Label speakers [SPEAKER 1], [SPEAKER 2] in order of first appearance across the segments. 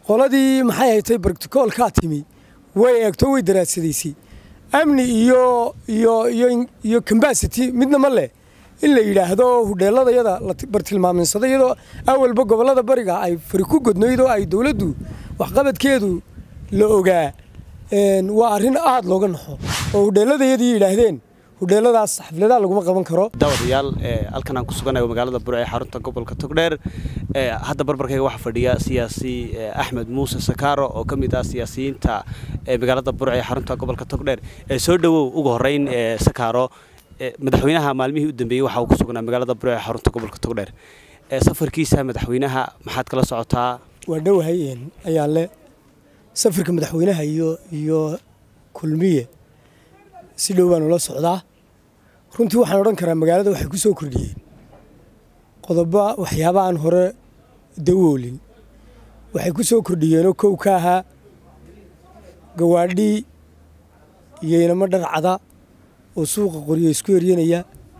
[SPEAKER 1] qoladii maxay haytay barticoolkaa timi way eegto way daraasadaysay amni iyo iyo iyo iyo cambasity midna ma leh in la yidhaahdo hudheeladayada la bartilmaaminsaday iyadoo awalba gobollada bariga ay fari ku godnaydoo ay dowladdu waxqabadkeedu la ogaa waa arrin aada looga naxo oo hudheeladayadii yidhaahdeen hudheeladaas xafladaha laguma qaban karo
[SPEAKER 2] daawadayaal halkan aan ku suganayo magaalada burco ee xarunta gobolka togdheer hadda barbarkayga waxaa fadhiya siyaasi axmed muuse sakaaro oo ka mid ah siyaasiyiinta magaalada burco ee xarunta gobolka togdheer soo dhowow ugu horeyn sakaaro madaxweynaha maalmihii u dambeeyey waxa uu ku sugnaa magaalada burco ee xarunta gobolka togdheer safarkiisa madaxweynaha maxaad kala socotaa
[SPEAKER 1] waa dhowahay ayaa le safarka madaxweynaha iyo iyo kulmiye si dhow baan ula socdaa runtii waxaan odhan karaa magaalada waxay ku soo kordhiyeen qodobo waxyaaba aan hore dawoolin waxay ku soo kordhiyeenoo kow ka ahaa gawaadhii iyo inamo dharcada oo suuqa qoryo isku eryanaya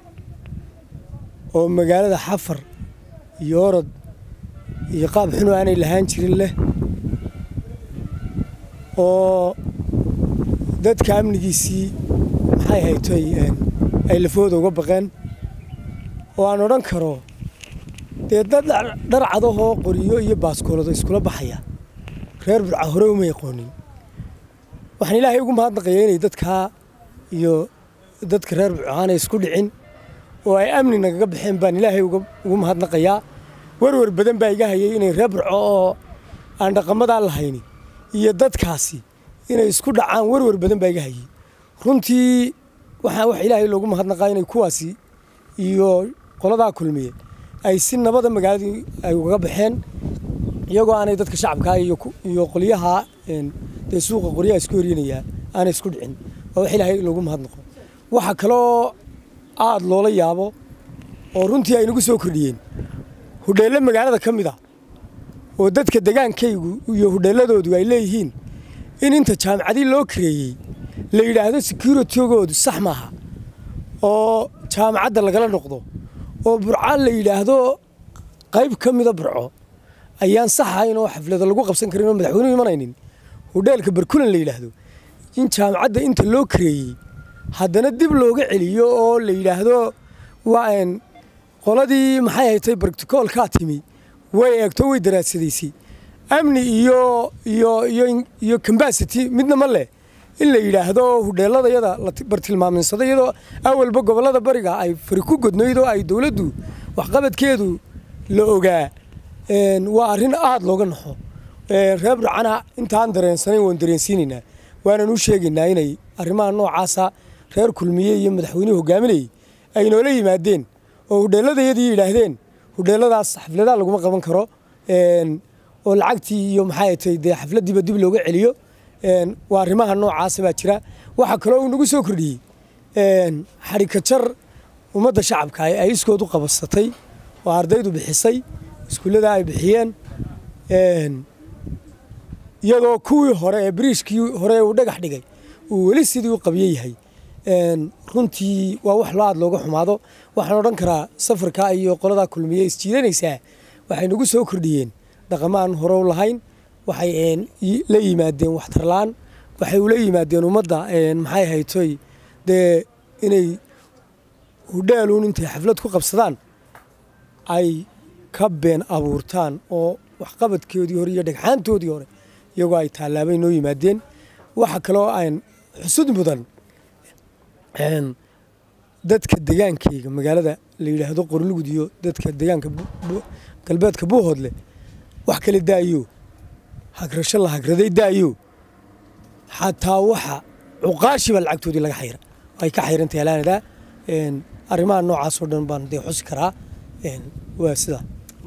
[SPEAKER 1] oo magaalada xafar iyo orod iyo qaab xunoo aanay lahaan jirin leh oo dadka amnigiisii maxay haytay ay lafooda uga baqeen oo aan odhan karo dee dad dharcadahoo qoriyo iyo baaskoolado iskula baxaya reer burca hore uma yaqoonin waxaan ilaahay ugu mahadnaqaya inay dadkaa iyo dadka reer burco aanay isku dhicin oo ay amni nagaga baxeen baan ilaahay ugu mahadnaqayaa werwer badan baa iga hayay inay reer burco oo aan dhaqamadaa lahayni iyo dadkaasi inay isku dhacaan werwer badan baa iga hayay runtii waxaa wax ilaahay loogu mahadnaqaa inay kuwaasi iyo qoladaa kulmiye ay si nabada magaaladii ay ugaga baxeen iyagoo aanay dadka shacabkaa iyo qolyaha dee suuqa qoryaha isku horyanayaa aanay isku dhicin waa wax ilaahay loogu mahadnaqo waxaa kaloo aada loola yaabo oo runtii ay nagu soo kordhiyeen hudheelle magaalada ka mid a oo dadka degaankaygu iyo hudheelladoodu ay leeyihiin in inta jaamacadii loo kareeyey la yidhaahdo securitygoodu sax maaha oo jaamacadda lagala noqdo oo burca la yidhaahdo qayb ka mida burco ayaan sax ahayn oo xaflada lagu qabsan karin oo madaxweynuhu imanaynin hudheelka barkulan la yidhaahdo in jaamacadda inta loo kareeyey haddana dib looga celiyo oo la yidhaahdo waa qoladii maxay haytay barticoolkaa timi way eegto way daraasadaysay amni iyo iyo iyo iyo cambasity midna ma leh in la yidhaahdo hudheeladayada la bartilmaaminsaday iyadoo awalba gobollada bariga ay fari ku godnaydoo ay dowladdu waxqabadkeedu la ogaa waa arrin aada looga naxo reer burcana intaan dareensanayn waan dareensiinaynaa waanan u sheegaynaa inay arrimaha noocaasa reer kulmiye iyo madaxweynuhu hogaaminayay ay noola yimaadeen oo hudheelladayadii yidhaahdeen hudheelladaas xafladaha laguma qaban karo oo lacagtii iyo maxay tay dee xafladdiiba dib looga celiyo waa arrimaha noocaasa baa jira waxaa kaloo uu nagu soo kordhiyey xadhikajar ummadda shacabka ay iskood u qabasatay oo ardaydu bixisay iskuullada ay bixiyeen iyadoo kuwii hore ee bariishkii hore uu dhagax dhigay uu weli sidii u qabyo yahay runtii waa wax loo aad looga xumaado waxaan odhan karaa safarka iyo qoladaa kulmiye isjiidanaysaa waxay nagu soo kordhiyeen dhaqamaan hore u lahayn waxay la yimaadeen waxtarlaan waxay ula yimaadeen ummadda maxay haytoy dee inay hudheeluun intay xaflad ku qabsadaan ay ka been abuurtaan oo waxqabadkoodii hore iyo dhagxaantoodii hore iyagoo ay tallaabay noo yimaadeen waxa kaloo aan xusud mudan dadka degaankayga magaalada la yidhaahdo qorlugud iyo dadka degaanka galbeedka buuhoodle wax kale daayo hagrasho la hagraday daayo xataa waxa cuqaashiba lacagtoodii laga xayra ay ka xayrantay alaanada arrimaha noocaasoo dhan baan dee xusi karaa waa sidaa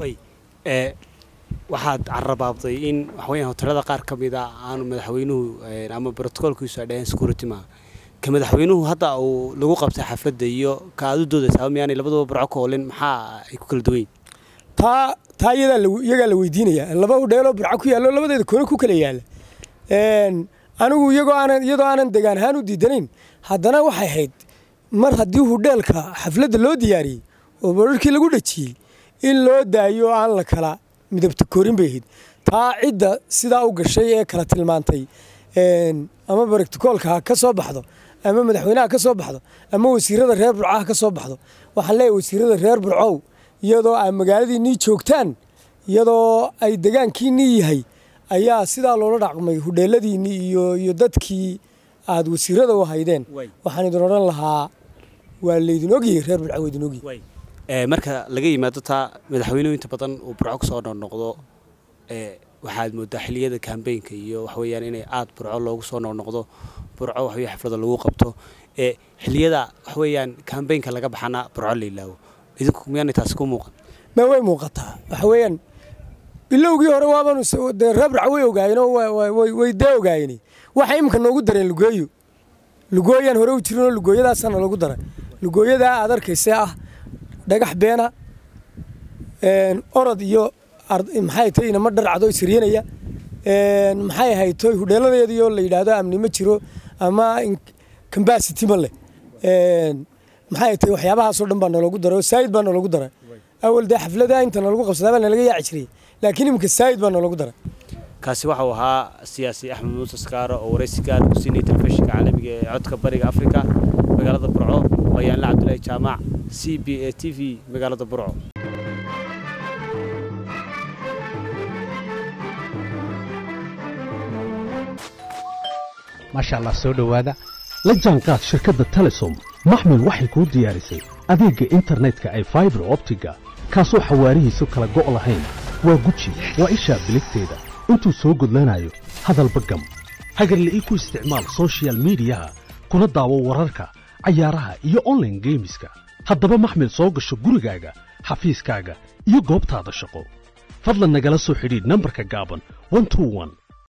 [SPEAKER 2] waxaad carabaabday in waxaweyaan hotelada qaar ka mid a aanu madaxweynuhu ama brotocoolkiisu ay dhaheen security maaha ka madaxweynuhu hadda uu lagu qabtay xafladda iyo ka aad u doodaysaa miyaanay labaduba burco ka olin maxaa ay ku kala duwan yihin
[SPEAKER 1] taa taa iyadaa la iyagaa la weydiinaya laba hudheeloo burco ku yaallo labadeeda koone ku kala yaalla anigu iyagoo aanan iyadoo aanan degaan ahaan u diidanayn haddana waxay ahayd mar haddii hudheelka xafladda loo diyaariyey oo bararkii lagu dhajiyey in loo daayo aan la kala midabta koorin bay ahayd taa cidda sidaa u gashay ee kala tilmaantay ama baracticoolka ha ka soo baxdo ama madaxweyneha ka soo baxdo ama wasiirada reer burco ha ka soo baxdo waxaan leeyahay wasiirada reer burcow iyadoo aad magaaladiinnii joogtaan iyadoo ay degaankiinnii yahay ayaa sidaa loola dhaqmay hudheeladiinnii iyo iyo dadkii aad wasiirada u haydeen waxaan idin odhan lahaa waa laydin ogyahay reer burco waa idin ogyahay
[SPEAKER 2] marka laga yimaado taa madaxweynuhu inta badan uu burco kusoo noqnoqdo waxaad moodaa xiliyada kambeynka iyo waxaweyaan inay aad burco loogu soo noqnoqdo burco waxawey xaflada lagu qabto xiliyada waxaweyaan kambeynka laga baxana burco la ilaawo idinku miyaanay taasi ku muuqan
[SPEAKER 1] ma way muuqataa waxa weeyaan bilowgii hore waaban dee reer burco way ogaayeen oo way dee ogaayeen waxa imika noogu dareen lugooyo lugooyaan hore u jirinoo lugooyadaasaana lagu daray lugooyadaa aad arkayse ah dhagax beena orod iyo maxay tahay inama dharcado isriyanaya maxay ahayd toy hudheeladeediyo la yidhaahdo amni ma jiro ama cambacity ma leh maxay tahay waxyaabahaasoo dhan baa noologu daray oo saayid baa noologu daray awal dee xaflada inta noolagu qabsadaa baa nalaga yaaci jiray laakiin imika saayid baa noologu daray
[SPEAKER 2] kaasi waxau ahaa siyaasi axmed muuse skaaro oo waraysi gaar u siinayay telefishinka caalamiga ee codka bariga afrika magaalada burco bayaanle cabdulaahi jaamac c b a t v magaalada burco
[SPEAKER 3] maasha allah soo dhowaada la jaanqaad shirkadda telesom maxmil waxay kuu diyaarisay adeegga internetka ay faibar optiga kaasoo xawaarihiisu kala go' lahayn waa guji waa ishaa biligteeda intuu soo gudlanayo hadalba gam hagarle ii ku isticmaal sochial midiyaha kuna daawo wararka cayaaraha iyo onlaine geemiska haddaba maxmil soo gasho gurigaaga xafiiskaaga iyo goobtaada shaqo fadlan nagala soo xidhiidh nambarka gaaban